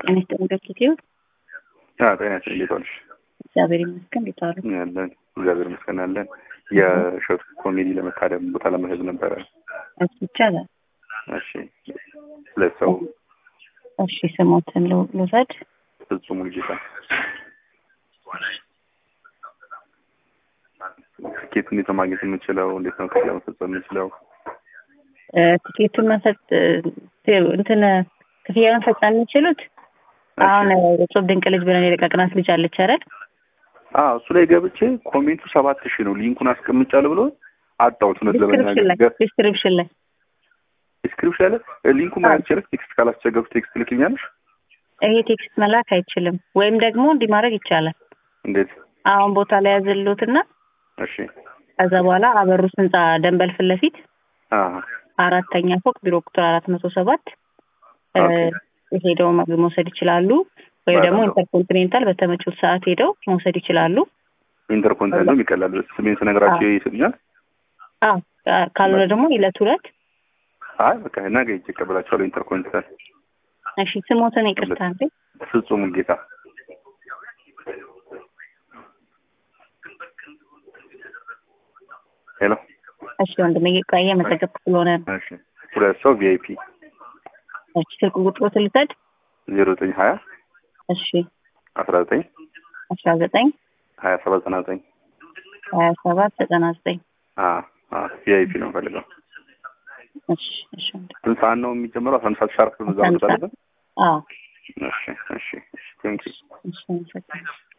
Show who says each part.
Speaker 1: ጤና ይስጥልኝ በኪቲው
Speaker 2: ጤና ይስጥልኝ እንዴት ዋልሽ?
Speaker 1: እግዚአብሔር ይመስገን እንዴት ዋሉ?
Speaker 2: ያለን እግዚአብሔር ይመስገን አለን። የእሸቱ ኮሜዲ ለመታደም ቦታ ለመሄድ ነበረ።
Speaker 1: እሺ ይቻላል።
Speaker 2: እሺ ሁለት ሰው
Speaker 1: እሺ ስሞትን ል- ልውሰድ።
Speaker 2: ፍጹም ሙሉጌታ ትኬት እንዴት ነው ማግኘት የምንችለው? እንዴት ነው ክፍያ መፈጸም የምንችለው?
Speaker 1: እ፣ ቲኬቱን መፈጥ እ፣ እንትን ክፍያ መፈጸም የሚችሉት አሁን እጹብ ድንቅ ልጅ ብለን የለቀቅናት ልጅ አለች አይደል?
Speaker 2: አዎ እሱ ላይ ገብቼ ኮሜንቱ ሰባት ሺህ ነው ሊንኩን አስቀምጫለሁ ብሎ አጣሁት። እውነት
Speaker 1: ዲስክሪፕሽን ላይ
Speaker 2: ለመናገር
Speaker 1: ዲስክሪፕሽን ላይ
Speaker 2: ዲስክሪፕሽን ላይ ሊንኩን ማየት ይችላል። ቴክስት ካላስቸገሩት ቴክስት ልክኛለሽ።
Speaker 1: ይሄ ቴክስት መላክ አይችልም። ወይም ደግሞ እንዲህ ማድረግ ይቻላል።
Speaker 2: እንዴት?
Speaker 1: አሁን ቦታ ላይ ያዘሉትና
Speaker 2: እሺ
Speaker 1: ከዛ በኋላ አበሩስ ህንጻ ደንበል ፊት ለፊት
Speaker 2: አዎ
Speaker 1: አራተኛ ፎቅ ቢሮ ቁጥር አራት መቶ ሰባት
Speaker 2: ኦኬ።
Speaker 1: ሄደው መግ- መውሰድ ይችላሉ። ወይም ደግሞ
Speaker 2: በጣም ጥሩ።
Speaker 1: ኢንተርኮንቲኔንታል በተመቹት ሰዓት ሄደው መውሰድ ይችላሉ።
Speaker 2: ኢንተርኮንቲኔንታል ነው ይቀላል። ስሜን ስነግራቸው ይሰጡኛል።
Speaker 1: አዎ ካ- ካልሆነ ደግሞ ዕለት ሁለት
Speaker 2: አይ በቃ ነገ ሂጅ እቀበላቸዋለሁ። ኢንተርኮንቲኔንታል
Speaker 1: እሺ ስሞትን ይቅርታ እንዴ
Speaker 2: ፍጹም ጌታ ሄሎ
Speaker 1: እሺ ወንድሜ ቆየ እየመዘገብኩ ስለሆነ ነው።
Speaker 2: እሺ ሁለት ሰው ቪአይፒ
Speaker 1: እሺ ስልክ ቁጥሮትን ልውሰድ
Speaker 2: ዜሮ ዘጠኝ ሀያ
Speaker 1: እሺ
Speaker 2: አስራ ዘጠኝ
Speaker 1: አስራ ዘጠኝ
Speaker 2: ሀያ ሰባት ዘጠና ዘጠኝ
Speaker 1: ሀያ ሰባት ዘጠና ዘጠኝ
Speaker 2: ቪአይፒ ነው ፈልገው
Speaker 1: እሺ እሺ ወንድሜ
Speaker 2: ስንት ሰዓት ነው የሚጀምረው? አስራ አንድ ሰዓት ሻርፕ እዛ
Speaker 1: አስራ አንድ
Speaker 2: መድረስ አለብን።
Speaker 1: አዎ
Speaker 2: እሺ እሺ እሺ ቴንኪው
Speaker 1: እሺ አመሰግናለሁ።